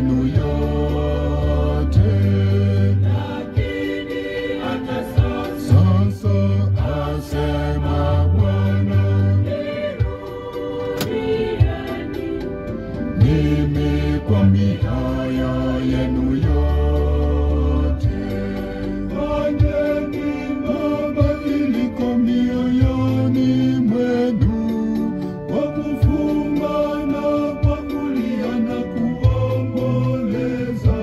yenu yote. Sasa asema Bwana, mimi kwa mihaya yenu yote. Fanyeni mabadiliko mioyoni mwenu, kwa kufunga na kwa kulia na kuomboleza,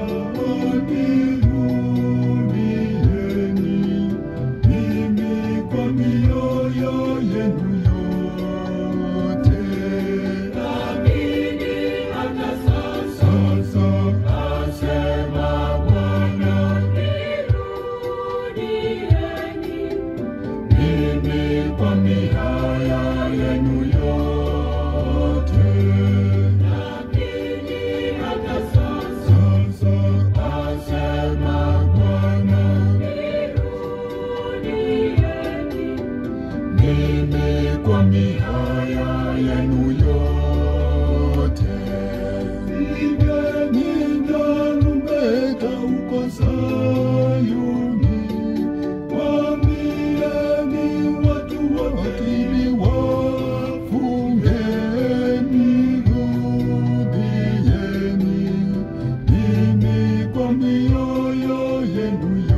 nirudieni mimi kwa mioyo yenu yote. Sasa asema Bwana, mimi kwa mihaya yenu yote. Sasa asema Bwana, mimi kwa mihaya yenu yote. Pigeni tarumbeta huko Sayuni, waambieni watu wakili wafungeni, rudieni mimi kwa mioyo yenu yote.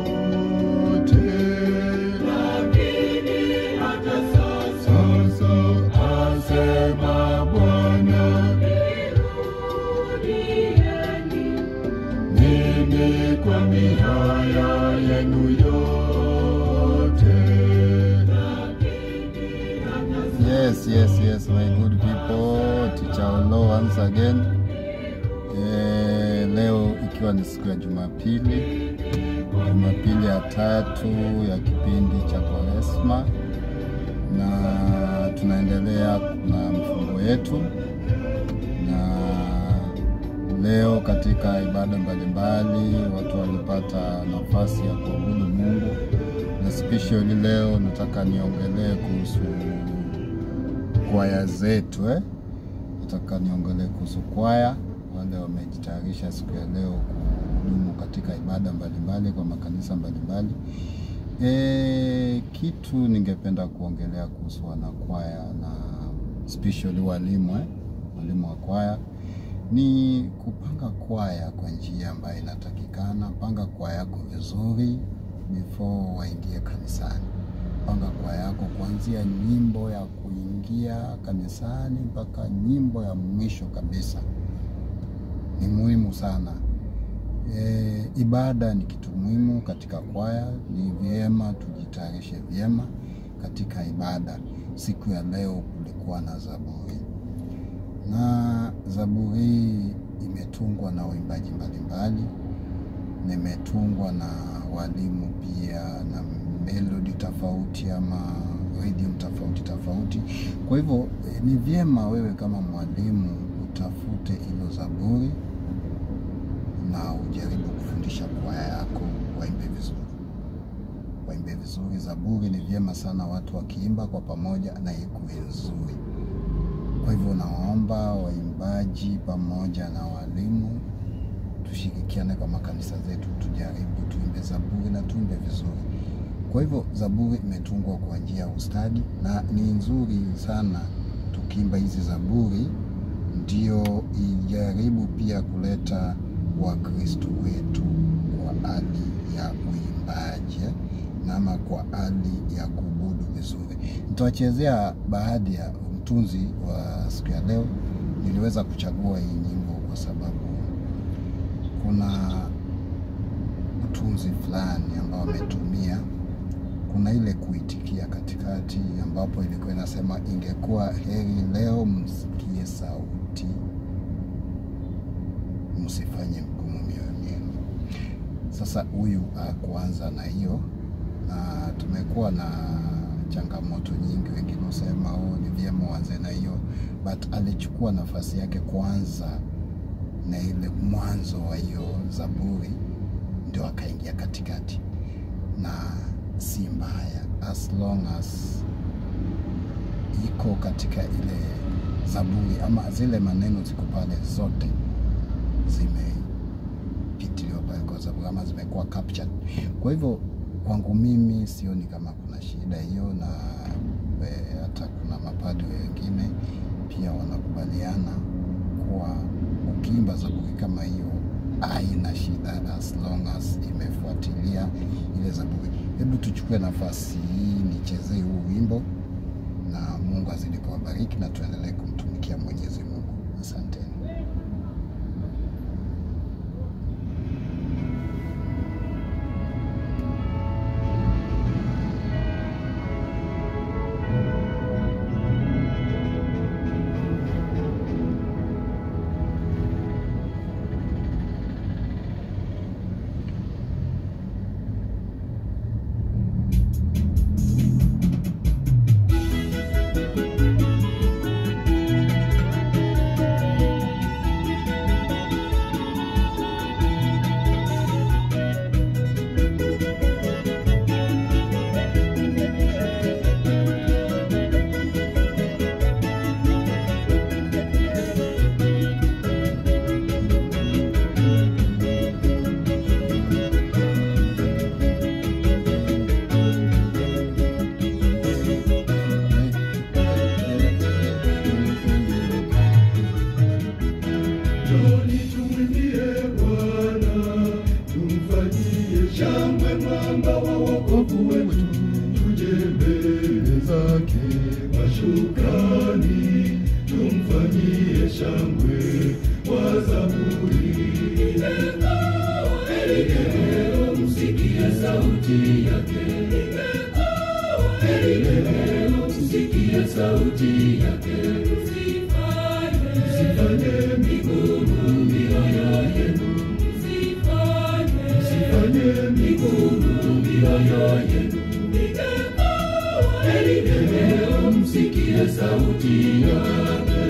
Sasa asema Bwana, mimi kwa mihaya yenu yote. Yes, yes, yes, my good people. Teacher Olo once again. Eh, leo ikiwa ni siku ya Jumapili, Jumapili ya tatu ya kipindi cha Kwaresma, na tunaendelea na mfungo yetu, na leo katika ibada mbalimbali watu walipata nafasi ya kuabudu Mungu, na especially leo nataka niongelee kuhusu kwaya zetu eh? Nataka niongelee kuhusu kwaya, wale wamejitayarisha siku ya leo kuhudumu katika ibada mbalimbali kwa makanisa mbalimbali. E, kitu ningependa kuongelea kuhusu wanakwaya na especially walimu eh? walimu wa kwaya ni kupanga kwaya kwa njia ambayo inatakikana. Panga kwaya yako vizuri before waingie kanisani. Panga kwaya yako kuanzia nyimbo ya kuingia kanisani mpaka nyimbo ya mwisho kabisa. Ni muhimu sana. E, ibada ni kitu muhimu katika kwaya. Ni vyema tujitayarishe vyema katika ibada. Siku ya leo kulikuwa na zaburi na zaburi hii imetungwa na waimbaji mbalimbali, na imetungwa na walimu pia na melodi tofauti ama rhythm tofauti tofauti. Kwa hivyo eh, ni vyema wewe kama mwalimu utafute hilo zaburi na ujaribu kufundisha kwaya yako waimbe vizuri, waimbe vizuri. Zaburi ni vyema sana watu wakiimba kwa pamoja na ikuwe nzuri. Kwa hivyo nawaomba waimbaji pamoja na walimu tushirikiane kwa makanisa zetu, tujaribu tuimbe zaburi na tuimbe vizuri. Kwa hivyo zaburi imetungwa kwa njia ya ustadi na ni nzuri sana tukiimba hizi zaburi, ndio ijaribu pia kuleta Wakristo wetu kwa hali ya uimbaji eh, na ama kwa hali ya kuabudu vizuri. Nitawachezea baadhi ya mtunzi wa siku ya leo. Niliweza kuchagua hii nyimbo kwa sababu kuna mtunzi fulani ambao ametumia, kuna ile kuitikia katikati, ambapo ilikuwa inasema ingekuwa heri leo msikie sauti, msifanye mgumu mioyoni yenu. Sasa huyu akuanza na hiyo, na tumekuwa na changamoto nyingi, wengine husema oh, ni vyema uanze na hiyo, but alichukua nafasi yake kwanza na ile mwanzo wa hiyo zaburi, ndio akaingia katikati, na si mbaya as long as iko katika ile zaburi ama zile maneno ziko pale zote zime zaburi ama zimekuwa captured. Kwa hivyo kwangu mimi sioni kama kuna shida hiyo, na e, hata kuna mapadri wengine pia wanakubaliana kuwa ukiimba zaburi kama hiyo haina shida as long as imefuatilia ile zaburi. Hebu tuchukue nafasi hii nichezee huu wimbo, na Mungu azidi kuwabariki na tuendelee kumtumikia Mwenyezi Mungu. Asanteni. Njoni tumwimbie Bwana, tumfanyie shangwe mwamba wa wokovu wetu, tuje mbele zake kwa shukrani, tumfanyie shangwe kwa zaburi. Leo msikie sauti yake, leo msikie sauti yake, msifanye migumu mioyo yenu, msifanye migumu mioyo yenu. Leo msikie sauti yake.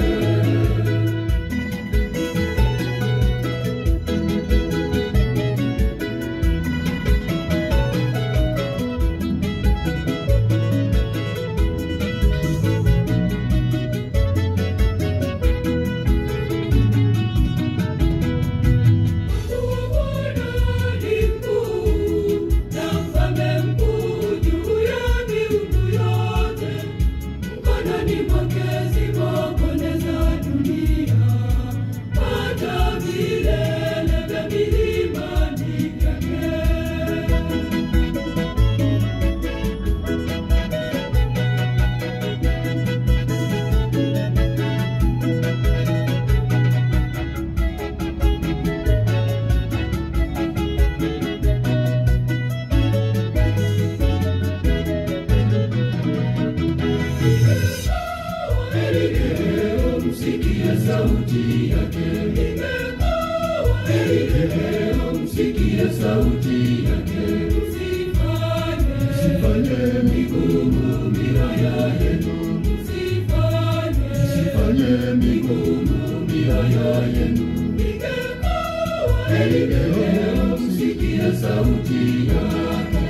Leo msikie sauti yake, leo msikie sauti yake, msifanye migumu mioyo yenu, msifanye migumu mioyo yenu. Leo msikie sauti yake.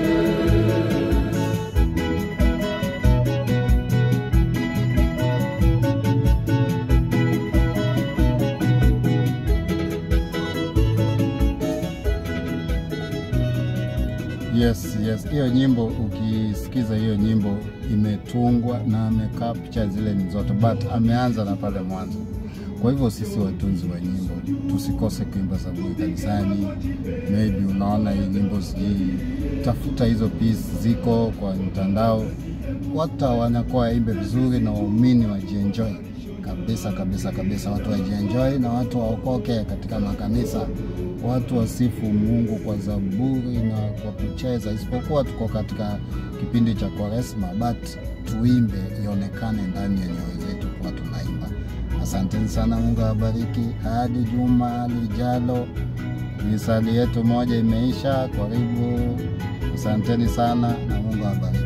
Yes, yes, hiyo nyimbo ukisikiza hiyo nyimbo imetungwa na amecapture zile ni zote, but ameanza na pale mwanzo. Kwa hivyo sisi watunzi wa nyimbo tusikose kuimba zaburi kanisani. Maybe unaona hii nyimbo sijui, tafuta hizo piece ziko kwa mtandao, wata wanakuwa waimbe vizuri na waumini wajienjoy kabisa kabisa kabisa, watu wajienjoy na watu waokoke katika makanisa, watu wasifu Mungu kwa zaburi na kwa kucheza, isipokuwa tuko katika kipindi cha Kwaresma, but tuimbe ionekane ndani ya nyoyo zetu kuwa tunaimba. Asanteni sana, Mungu awabariki. Hadi juma lijalo, misali yetu moja imeisha. Karibu, asanteni sana na Mungu awabariki.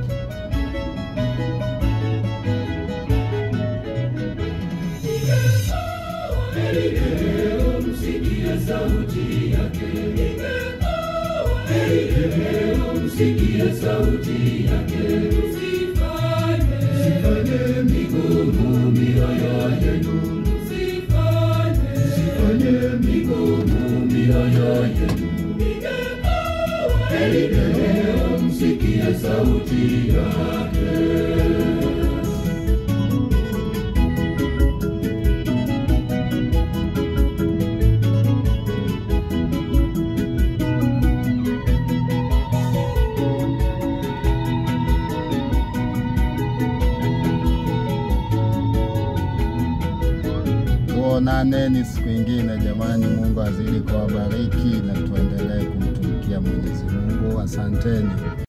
Leo msikie sauti yake, leo msikie sauti yake, msifanye migumu mioyo yenu, msifanye migumu mioyo yenu. Heri leo msikie sauti yake. Tuonaneni siku ingine jamani. Mungu azidi kuwabariki na tuendelee kumtumikia Mwenyezi Mungu. Asanteni.